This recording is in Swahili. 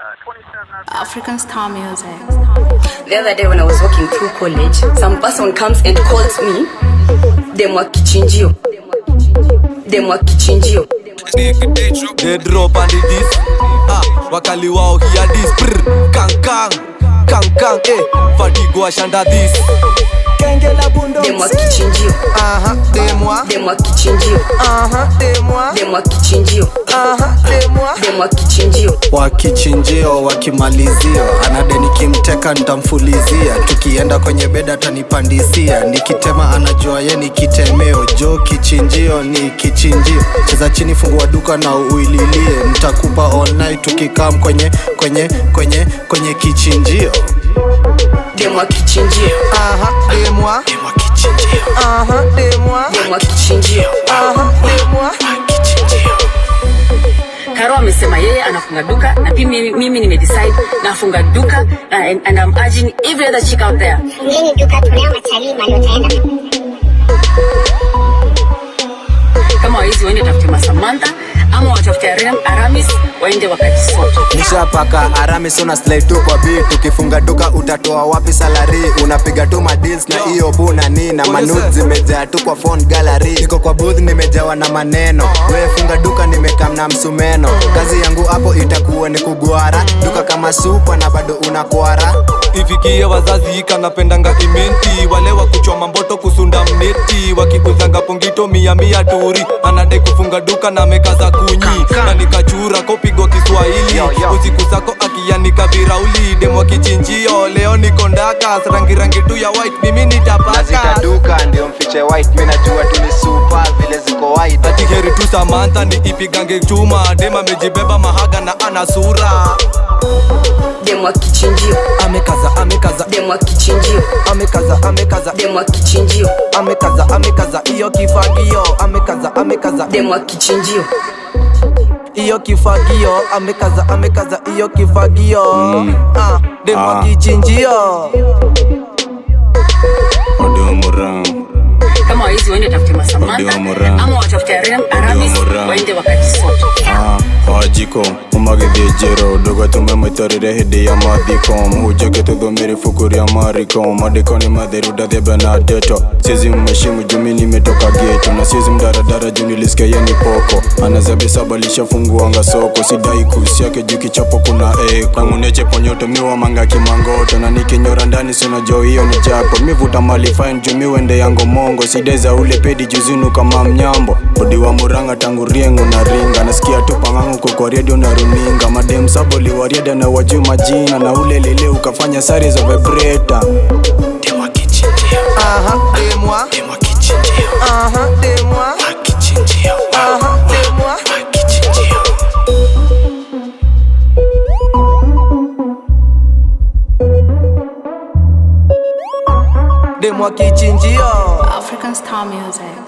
African Star Music. The other day when I was walking through college, some person comes and calls me Demwa Kichinjio. Demwa Kichinjio. They drop and it is ah, wakali wao hear this Brr, kang kang kang kang eh fatigo ashanda this Kengela bundo Demwa Kichinjio. Aha, demwa Demwa Kichinjio. Aha, demwa Demwa Kichinjio. Aha, demwa Demwa Kichinjio. wakichinjio wakimalizio anade nikimteka nitamfulizia tukienda kwenye beda atanipandisia nikitema anajua ye ni kitemeo jo kichinjio ni kichinjio cheza chini fungua duka na uililie nitakupa all night tukikam kwenye kwenye kwenye kwenye kichinjio Demwa Kichinjio. Aha, demwa Demwa kichinjio Aha, demwa Demwa Kichinjio. Aha, demwa Karo amesema yeye anafunga duka na pia mimi, mimi nimedecide nafunga duka uh, and, and I'm urging every other chick out there Fungeni duka tunao matalii mali utaenda kama waizi waende watafute Masamantha ama watafute Aram- Aramis waende wakajisote. nishapaka aramis una slide tu kwa beat ukifunga duka utatoa wapi salari unapiga tu madeals na hiyo buna ni na manut zimejaa tu kwa phone gallery niko kwa booth nimejawa na maneno we funga duka nimekam na msumeno kazi yangu hapo itakuwa ni kugwara duka kama supa na bado unakwara ifikie wazazi kanapendanga imenti wale wa kuchoma mboto kusunda mneti wakikuzanga pongito mia mia turi anadai kufunga duka na mekaza kunyi na nikachura kopigwa kiswahili usiku sako akianika virauli demwa kichinjio leo niko ndakas rangi rangi tu ya white mimi nitapaka nazitaduka ndio mfiche white mi najua tu ni supa vile ziko white ati heri tu samantha ni ipigange chuma dem amejibeba mahaga na ana sura Demwa Kichinjio. Amekaza, amekaza, Demwa Kichinjio. amekaza, amekaza Demwa Kichinjio. Amekaza, amekaza, iyo kifagio Amekaza, amekaza, Demwa Kichinjio. iyo kifagio Amekaza, amekaza, iyo kifagio Ah, demwa Ah. kichinjio Odumurang, kama waizi waende watafute Masamantha Ndio Moran. ama watafute Aram- Aramis Moran. waende wakajisote. ah, wajiko umagithĩnjĩro ndũgatume mwĩtarĩre hĩndĩ ya mathiko mũhunjage tũthũmĩre ibuku rĩa mariko maandĩko nĩ matheru ndathembe na ndeto siezi mheshimu jumi nimetoka geto na siezi mdaradara juu nilisikia yeye ni poko anazabisaba lishafunguanga soko sidai kusi yake juu kichapo kuna eko nanguneche ponyoto miwa manga kimangoto na nikinyora ndani sinajo hiyo ni japo mivuta mali fine juu miwende yango mongo sideza ule pedi juzinu kama mnyambo odi wa muranga tangu riengo na ringa nasikia tu pangangu kwa redio na runinga madem saboli wariada na wajuu majina na ule lele ukafanya sare za vibrator Demwa kichinjio Aha, demwa Demwa kichinjio Aha, demwa kichinjio Aha, demwa kichinjio Demwa kichinjio African Star Music.